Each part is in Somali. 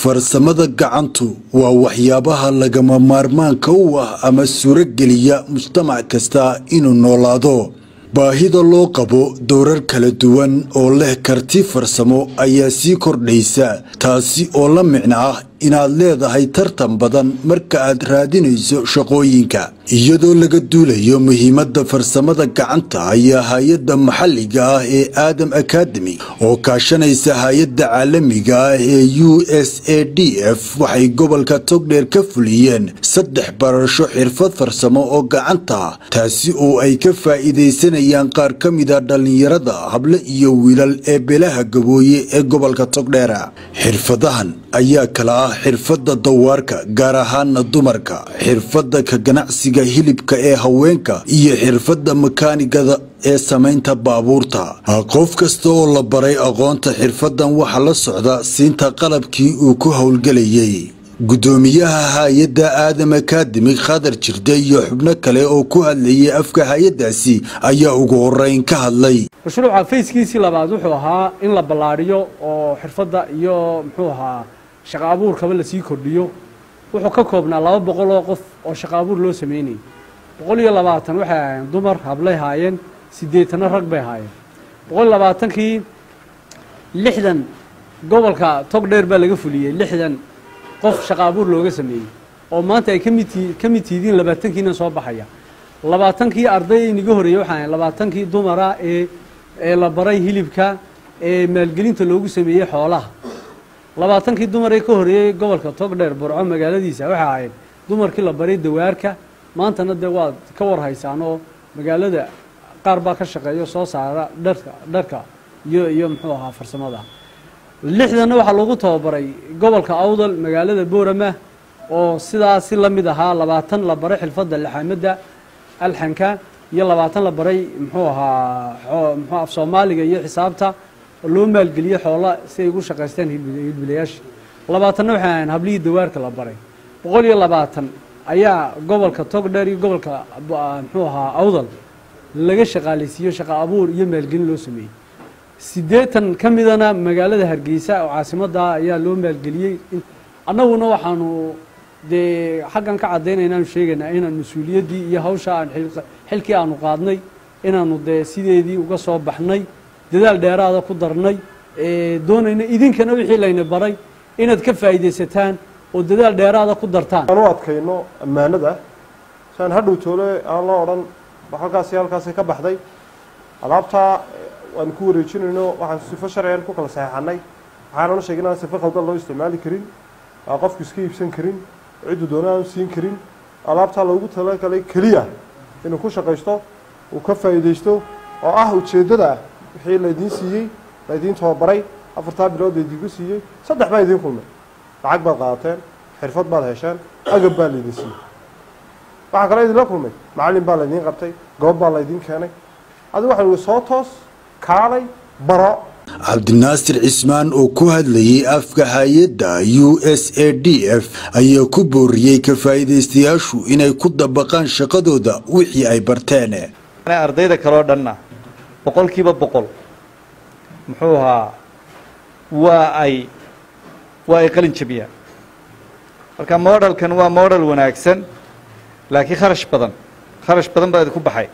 farsamada gacantu waa waxyaabaha lagama maarmaanka u ah ama suurogeliya mujtamac kasta inuu noolaado baahida loo qabo dowrar kala duwan oo leh karti farsamo ayaa sii kordhaysa taasi oo la micno ah inaad leedahay tartan badan marka aad raadinayso shaqooyinka iyadoo laga duulayo muhiimadda farsamada gacanta ayaa hay-adda maxalliga ah ee aadam academy oo kaashanaysa hay-adda caalamiga ah ee u s a d f waxay gobolka togdheer ka fuliyeen saddex barasho xirfad farsamo oo gacanta ah taasi oo ay ka faa'iidaysanayaan qaar ka mida dhallinyarada hable iyo wiilal ee beelaha gabooye ee gobolka togdheera xirfadahan ayaa kala ah xirfadda dawaarka gaar ahaana dumarka xirfadda ka ganacsiga hilibka ee haweenka iyo xirfadda makaanigada ee samaynta baabuurta qof kasta oo la baray aqoonta xirfaddan waxaa la socda siinta qalabkii uu ku howlgelayay guddoomiyaha hay-adda aadam akademi khadar jirde iyo xubno kale oo ku hadlayay afka hay-addaasi ayaa ugu horeyn ka hadlay mashruuca fayskiisii labaad wuxuu ahaa in la ballaadhiyo oo xirfadda iyo muxuu ahaa shaqa abuurkaba lasii kordhiyo wuxuu ka koobnaa laba boqol oo qof oo shaqa abuur loo sameynayay boqol iyo labaatan waxay ahaayeen dumar hablay haayeen siddeetanna rag bay haayeen boqol iyo labaatankii lixdan gobolka togdheer baa laga fuliyey lixdan qof shaqa abuur looga sameeyey oo maanta ay kamid ka mid tihidiin labaatankiina soo baxaya labaatankii arday inaga horeeyey waxaa ahayn labaatankii dumara ee ee la baray hilibka ee maalgelinta loogu sameeyey xoolaha labaatankii dumar ee ka horeeyey gobolka togdheer burco magaaladiisa waxay ahayd dumarkii la baray dawaarka maantana dee waad ka warhaysaan oo magaalada qaar baa ka shaqeeyo soo saara dharka dharka iyo iyo muxuu ahaa farsamada lixdanna waxaa lagu tababaray gobolka awdal magaalada boorama oo sidaas si la mid ahaa labaatan la baray xilfadda laxaamadda alxanka iyo labaatan la baray muxuu ahaa mxuu af soomaaliga iyo xisaabta oo loo maalgeliyey xoola si ay ugu shaqaystaan hilbilayaasha labaatanna waxay ahayn hablihii dawaarka la baray boqol iyo labaatan ayaa gobolka togdheer iyo gobolka muxuu ahaa awdal laga shaqaalaysiiyo shaqa abuur iyo maalgelin loo sameeyey siddeetan ka midana magaalada hargeysa oo caasimadda ayaa loo maalgeliyey annaguna waxaanu dee xaggan ka caddaynaya inaanu sheegaynaa inaan mas-uuliyaddii iyo hawsha aan xilkii aanu qaadnay inaanu dee sideedii uga soo baxnay dadaal dheeraada ku darnay doonayna idinkana wixii layna baray inaad ka faa'iidaysataan oo dadaal dheeraada ku dartaan aan u adkayno ammaanada si aan hadhow toole aan la odhan halkaasi halkaasi ka baxday alaabtaa waan ku wareejinayno waxaan sifo sharcigan ku kala saxeexanay waxaanana sheegay inaan sifo khaldan loo isticmaali karin aan qofku iska iibsan karin ciddu doona aan siin karin alaabtaa loogu talagalay keliya inuu ku shaqaysto uu ka faa'iidaysto oo ah ujeeddada ah wixii laydiin siiyey laydiin tababaray afartaa bilood laydiinku siiyey saddex baa idiin kulmay lacag baad qaadateen xirfad baad hesheen agab baa laydin siiyey waxaa kaloo idinla kulmay macallin baa laydiin qabtay goob baa laydiin keenay adigu waxaan ihi soo toos kaalay baro cabdinaasir cismaan oo ku hadlayay afka hay-adda u s a d f ayaa ku booriyey ka faa'iidaystayaashu inay ku dabaqaan shaqadooda wixii ay barteen ardayda kaleo dhanna boqolkiiba boqol muxuu ahaa waa ay waa ay qalin jabiyaan marka modelkan waa model wanaagsan laakiin kharash badan kharash badan baa idinku baxay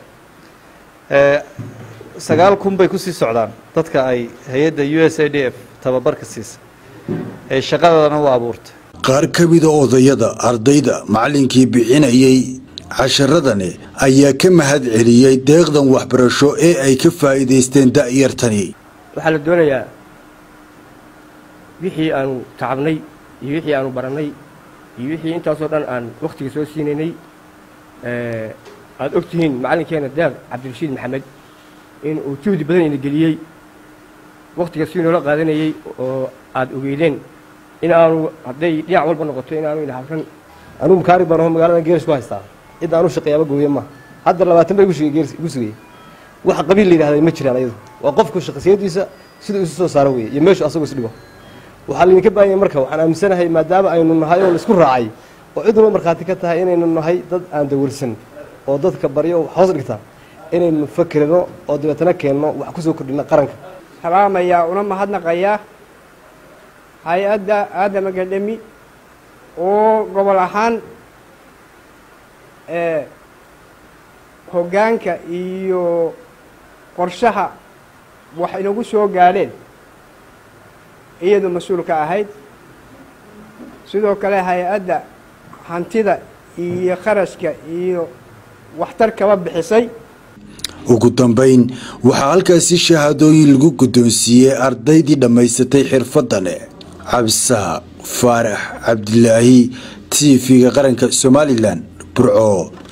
sagaal kun bay kusii socdaan dadka ay hay-adda u s a d f tababarka siisa ee shaqadadana u abuurtay qaar ka mida odayada ardayda macallinkii bixinayay casharadani ayaa ka mahad celiyey deeqdan waxbarasho ee ay ka faa'iidaysteen da'yartani waxaa la doonayaa wixii aanu tacabnay iyo wixii aanu barannay iyo wixii intaasoo dhan aan wakhtiga soo siinaynay aada og tihiin macallinkeena daaq cabdirashiid maxamed in uu juhdi badan ina geliyey wakhtiga si noola qaadanayey oo aada ogeydeen in aanu hadday dhinac walba noqoto in aanu ina habran anugu makaari baan aho magaladan geeris ku haystaa cidda aanu shaqeeyaaba gooye maaha hadda labaatan bay igu sugayey wax qabiil la yidhahda ma jiraan ayadu waa qofku shaqasiyadiisa siduu isu soo saaro weeye iyo meeshu asagu isdhigo waxaa laydinka baahanya marka waxaan aaminsanahay maadaama aynu nahay oo laisku raacay oo cid walba markhaati ka tahay inaynu nahay dad aan dawalsan oo dadka baryo hoos dhigta inaynu fakerino oo dabeetana keenno wax ku soo kordhina qaranka salaamayaa una mahadnaqayaa hay-adda aadam academy oo gobol ahaan hoggaanka iyo qorshaha wax inagu soo gaadheen iyadu mas-uulka ahayd sidoo kale hay-adda hantida iyo kharashka iyo waxtar kaba bixisay ugu dambayn waxaa halkaasi shahaadooyin lagu guddoonsiiyey ardaydii dhammaysatay xirfadane cabdisaaq faarax cabdilaahi t v-ga qaranka somalilan burco